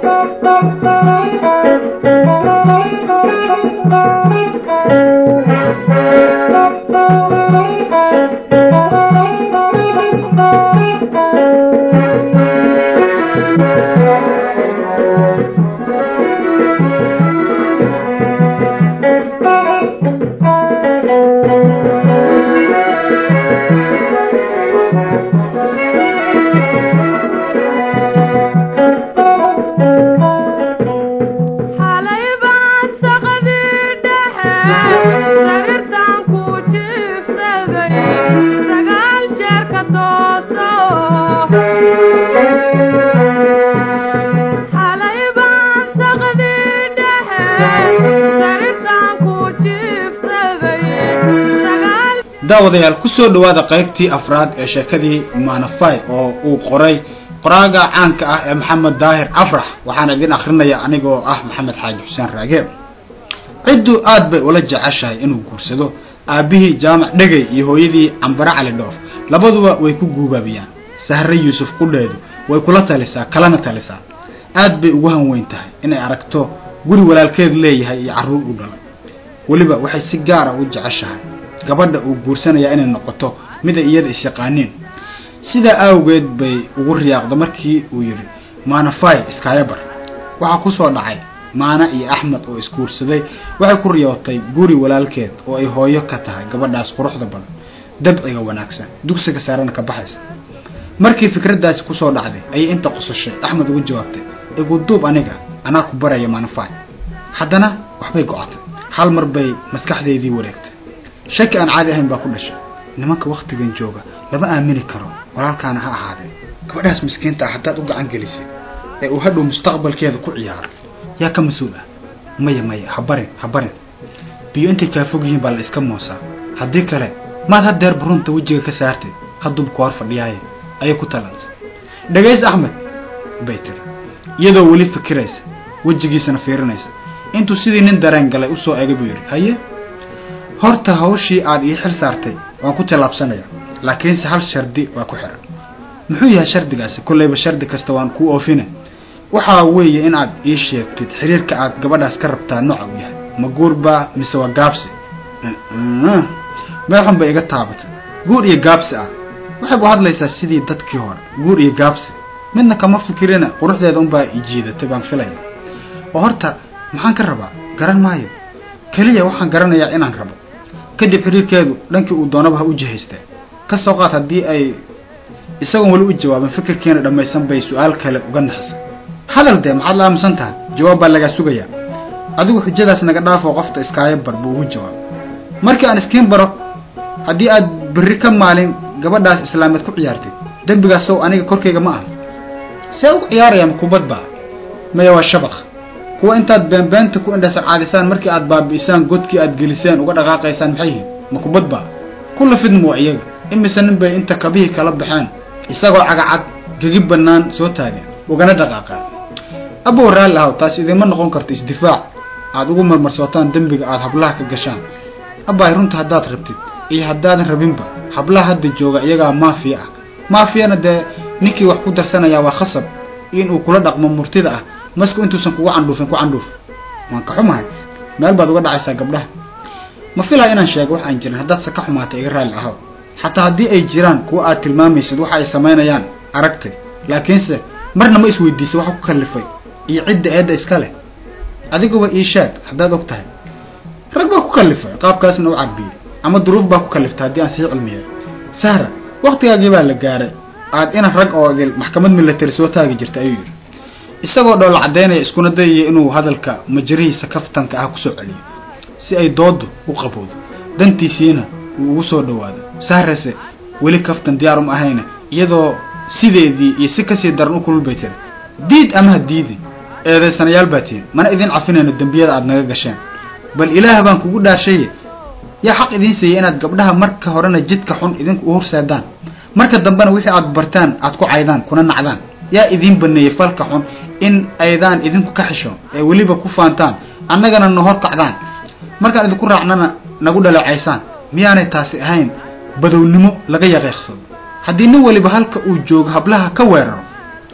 daawadayaal ku soo dhowaada qaybtii afraad ee sheekadii manafai oo uu qoray qoraaga caanka ah ee maxamed daahir afrax waxaana idin akrinaya anigoo ah maxamed xaaji xuseen raage ciddu aad bay ula jeceshahay inuu guursado aabbihii jaamac dhegay iyo hooyadii cambare cali dhoof labaduba way ku guubaabiyaan sahre yuusuf qudheedu way kula talisaa kalana talisaa aad bay ugu hanweyn tahay inay aragto guri walaalkeed leeyahay iyo carruur u dhalay weliba waxay si gaara u jeceshahay gabadha uu guursanayaa inay noqoto mida iyada isyaqaaniin sidaa awgeed bay ugu riyaaqda markii uu yidhi maanafai iskaayabar waxaa ku soo dhacay maana iyo axmed oo isguursaday waxay ku riyootay guri walaalkeed oo ay hooyo ka tahay gabadhaas quruxda badan dabciga wanaagsan dugsiga saarana ka baxaysa markii fikraddaasi kusoo dhacday ayay inta qosashay axmed ugu jawaabtay iguduub aniga anaa ku baraya maanafai haddana waxbay go-atay hal mar bay maskaxdeedii wareegtay shaki aan caadi ahayn baa ku dhashay nimanka waktigan jooga lama aamini karo walaalkaana ha ahaadee gabadhaas miskiinta ah haddaad u gacan gelisay ee uu hadhow mustaqbalkeeda ku ciyaaro yaa ka mas-uul ah maya maya ha barin ha barin biyo intay kaa fog yihiin baa la iska moosaa haddii kale maad hadeer burunta wejiga ka saartay haddubku hor fadhiyaaye ayay ku talansay dhagays axmed bay tiri iyadoo weli fikiraysa wejigiisana fiirinaysa intuu sidii nin dareen galay usoo egay buu yidhi haye horta hawshii aad ii xil saartay waan ku tallaabsanaya laakiinse hal shardi waa ku xiran muxuu yahay shardigaasi kollayba shardi kasta waan kuu oofine waxaa weeye in aad ii sheegtid xiriirka aad gabadhaas ka rabtaa nooca u yahay ma guurbaa mise waa gaabsi meel xun bay iga taabatay guur iyo gaabsi ah waxay bu hadlaysaa sidii dadkii hore guur iyo gaabsi midna kama fikirina quruxdeeda unbaa ijiidatay baan filaya oo horta maxaan ka rabaa garan maayo keliya waxaan garanayaa inaan rabo kadib xiriirkeedu dhankii uu doonaba ha u jihaystee ka soo qaad haddii ay isagoon weli u jawaabin fikirkiina dhammaysan bay su-aal kale uga naxisay hadal dee maxaad la aamusan tahay jawaab baa lagaa sugayaa adigu xujadaas naga dhaafoo qofta iskaayo bar buu ugu jawaabay markii aan iskiin baro haddii aad berri ka maalin gabadhaas islaameed ku ciyaartay dembigaas sow aniga korkayga ma aha see ugu ciyaarayaan kubad baa maya waa shabaq kuwa intaad beenbeenta ku indhasa caadisaan markii aad baabi'isaan godkii aad geliseen uga dhaqaaqaysaan maxay yihiin ma kubad baa kulla fidma waa iyaga imise nin bay inta kabihii kala baxeen isagoo cagacad gegi bannaan soo taageen ugana dhaqaaqeen abow raalli ahaw taas idiinma noqon karto isdifaac aad ugu marmarsootaan dembiga aad hablaha ka gashaan abbaay runta haddaad rabtid iyo haddaadan rabinba hablaha hadda jooga iyagaa maafiya ah maafiyana dee ninkii wax ku darsanayaa waa khasab inuu kula dhaqmo murtida ah masku intuusan kugu candhuufin ku candhuuf waan ka xumahay meel baad uga dhacaysaa gabdhaha ma filaa inaan sheego wax aan jirin haddaad se ka xumaatay iga raalli ahaw xataa haddii ay jiraan kuwa aad tilmaamaysid waxa ay samaynayaan aragtay laakiinse marna ma isweydiisay waxa ku kallifay iyo cidda eedda iska leh adiguba ii sheeg haddaad og tahay rag baa ku kallifay qaabkaasna u carbiyey ama duruuf baa ku kalliftay haddii aan sii cilmiyay sahra waktigaagii baa la gaaray aad inan rag oo idil maxkamad milatari soo taagi jirta ayuu yidhi isagoo dhoola caddaynaya iskuna dayaya inuu hadalka majarihiisa kaftanka ah kusoo celiyo si ay dooddu u qabowdo dantiisiina uu ugu soo dhawaado sahrase weli kaftan diyaar uma ahayna iyadoo sideedii iyo si kasii daran u kulul bay tiri diid ama ha diidi eedaysanayaal baa tihin mana idin cafinayno dembiyada aad naga gasheen bal ilaah baan kugu dhaashaye yaa xaq idiin siiyey inaad gabdhaha marka horena jidka xun idinku u horseedaan marka dambena wixii aad bartaan aad ku caydaan kuna nacdaan yaa idiin baneeyey falka xun in aydaan idinku ka xisho ee weliba ku faantaan annagana na hor kacdaan markaan idinku raacnana nagu dhaleecaysaan miyaanay taasi ahayn badownimo laga yaqiiqsado haddii nin waliba halka uu joogo hablaha ka weeraro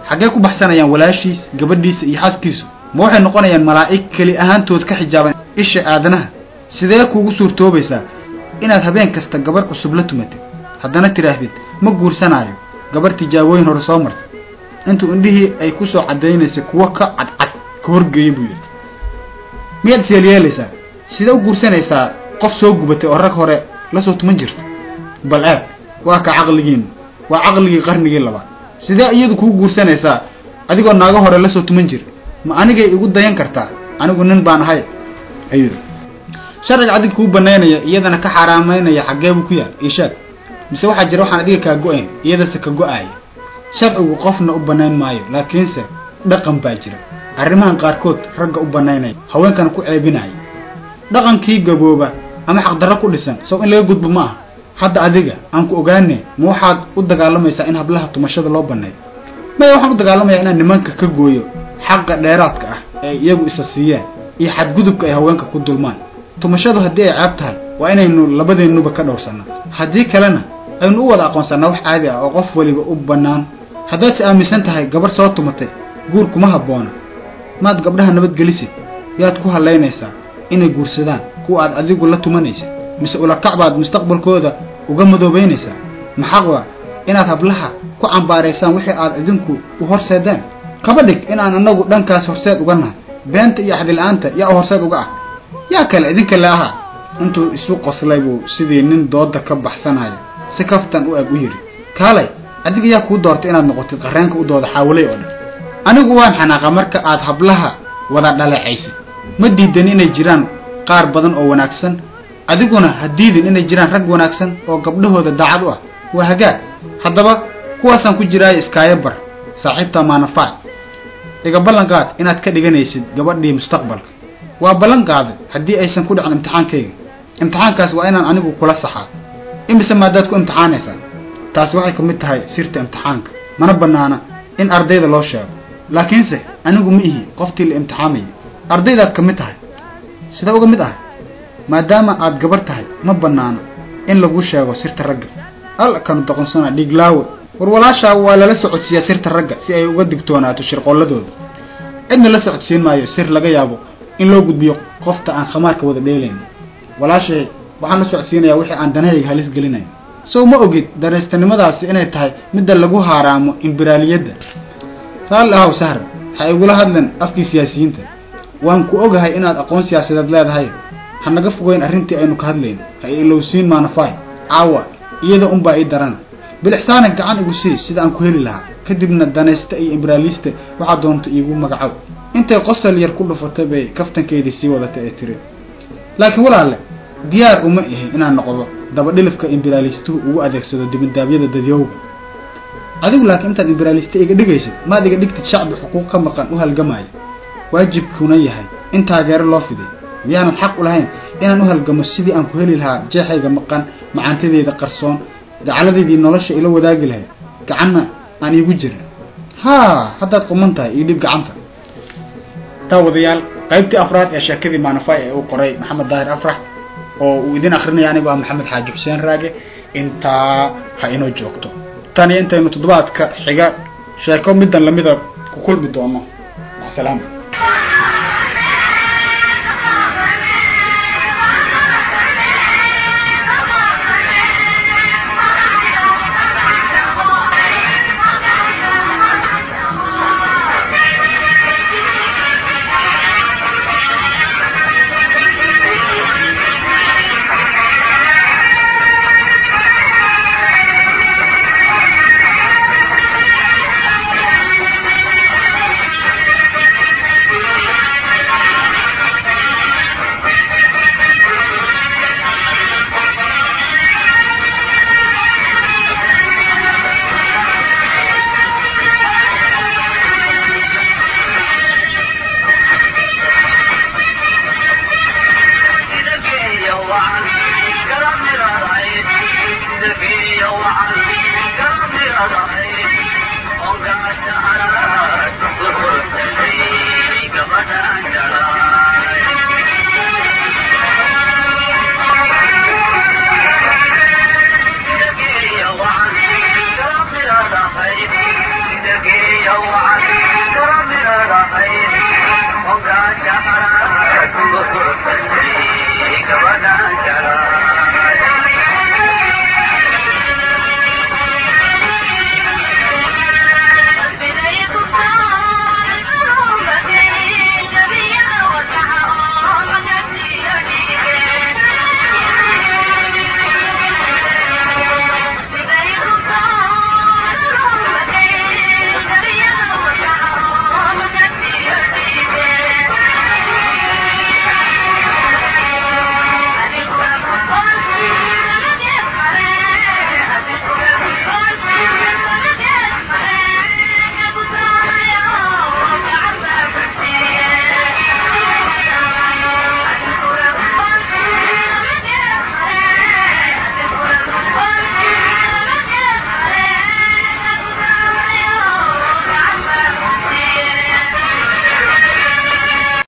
xaggee ku baxsanayaan walaashiis gabadhiisa iyo xaaskiisu ma waxay noqonayaan malaa'ig keli ahaantood ka xijaaban isha aadanaha sidee kuugu suurtoobaysaa inaad habeen kasta gabarh cusub la tumatid haddana tidhaahdid ma guursanaayo gabarh tijaabooyin hore soo martay intuu indhihii ay ku soo caddaynaysay kuwo ka cadcad ka horgeeya buu yidhi miyaad isyeelyeelaysaa sidee u guursanaysaa qof soo gubatay oo rag hore la soo tuman jirta bal aad waa ka caqligiinu waa caqligii qarnigii labaad sidee iyadu kuu guursanaysaa adigoo naago hore la soo tuman jira ma anigay igu dayan kartaa anigu nin baan ahay ayuu yidhi sharciga adig kuu banaynaya iyadana ka xaaraamaynaya xaggee buu ku yaal ishaag mise waxaa jira waxaan adiga kaa go-ayn iyadase ka go-aaya sharcigu qofna u banayn maayo laakiinse dhaqan baa jira arrimahan qaarkood ragga u banaynaya haweenkana ku ceebinaya dhaqankii gabooba ama xaqdarro ku dhisan sow in laga gudbo ma aha hadda adiga aan ku ogaane ma waxaad u dagaalamaysaa in hablaha tumashada loo baneeyo maya waxaan u dagaalamayaa inaan nimanka ka gooyo xaqa dheeraadka ah ee iyagu isa siiyeen iyo xadgudubka ay haweenka ku dulmaan tumashadu haddii ay ceeb tahay waa inaynu labadeennuba ka dhowrsanaa haddii kalena aynu u wada aqoonsanaa wax caadi ah oo qof waliba u bannaan haddaad si aaminsan tahay gabarh soo tumatay guur kuma habboona maad gabdhaha nabadgelisid yaad ku hallaynaysaa inay guursadaan kuwa aad adigu la tumanaysa mise ulakac baad mustaqbalkooda uga madoobaynaysaa maxaq waa inaad hablaha ku cambaaraysaan wixii aad idinku u horseedeen kaba dhig inaan anagu dhankaas horseed uga nahay beenta iyo axdila-aanta yaa u horseed uga ah yaa kale idinka le ahaa intuu isu qoslay buu sidii nin dooda ka baxsanaya si kaftan u eg u yidhi kaalay adiga yaa kuu doortay inaad noqotid qarreenka u dooda xaawalay oo dhan anigu waan xanaaqa marka aad hablaha wada dhaleecaysid ma diidan inay jiraan qaar badan oo wanaagsan adiguna ha diidin inay jiraan rag wanaagsan oo gabdhahooda daacad u ah waa hagaag haddaba kuwaasaan ku jiraayo iskaayo bar saaxiibta maanafaac iga ballan qaad inaad ka dhiganaysid gabadhii mustaqbalka waa ballan qaaday haddii aysan ku dhicin imtixaankayga imtixaankaas waa inaan anigu kula saxaa imise maadaad ku imtixaanaysaa taasi waxay ka mid tahay sirta imtixaanka mana bannaana in ardayda loo sheego laakiinse anigu ma ihi qoftii la imtixaamayay ardaydaad ka mid tahay sidee uga mid ah maadaama aad gabarh tahay ma bannaana in lagu sheego sirta ragga al kanu doqonsana dhiiglaawe war walaashaa waa lala socodsiiyaa sirta ragga si ay uga digtoonaato shirqoolladooda cidna la socodsiin maayo sir laga yaabo in loo gudbiyo qofta aan khamaarka wada dheelayn walaashay waxaan la socodsiinayaa wixii aan danahayga halis gelinayn sow ma ogid danaystanimadaasi inay tahay midda lagu haaraamo imbiraaliyadda raalli ahow sahra ha igula hadlan afkii siyaasiyiinta waan ku ogahay inaad aqoon siyaasadeed leedahay ha naga fogeyn arrintii aynu ka hadlayn ha ilowsiin maanafaay caawa iyada unbaa ii darana bilixsaana gacan igu sii sida aan ku heli lahaa kadibna danaysta iyo imbiraalista waxaa doonta iigu magacow intay qosol yar ku dhufatay bay kaftankeedii sii wadatay ee tiri laakiin walaalle diyaar uma ihi inaan noqdo dabadhilifka imbiraalistuhu ugu adeegsado dibindaabyada dadyowga adigu laakiin intaad imbiraalista iga dhigaysid maad iga dhigtid shacbi xuquuq ka maqan u halgamaya waajibkuna yahay in taageero loo fiday miyaanan xaq u lahayn inaan u halgamo sidii aan ku heli lahaa jeexayga maqan macaantadeeda qarsoon gacaladeydii nolosha ila wadaagi lahayd gacanna aan iigu jirin haa haddaad quman tahay io dhib gacanta daawadayaal qaybtii afraad ee sheekadii maanafay ee uu qoray maxamed daahir afrax oo uu idin akrinaya anigu ah maxamed xaaji xuseen raage intaa ha inoo joogto tan iyo intaynu toddobaadka xiga sheeko middan lamida ku kulmi doono salaam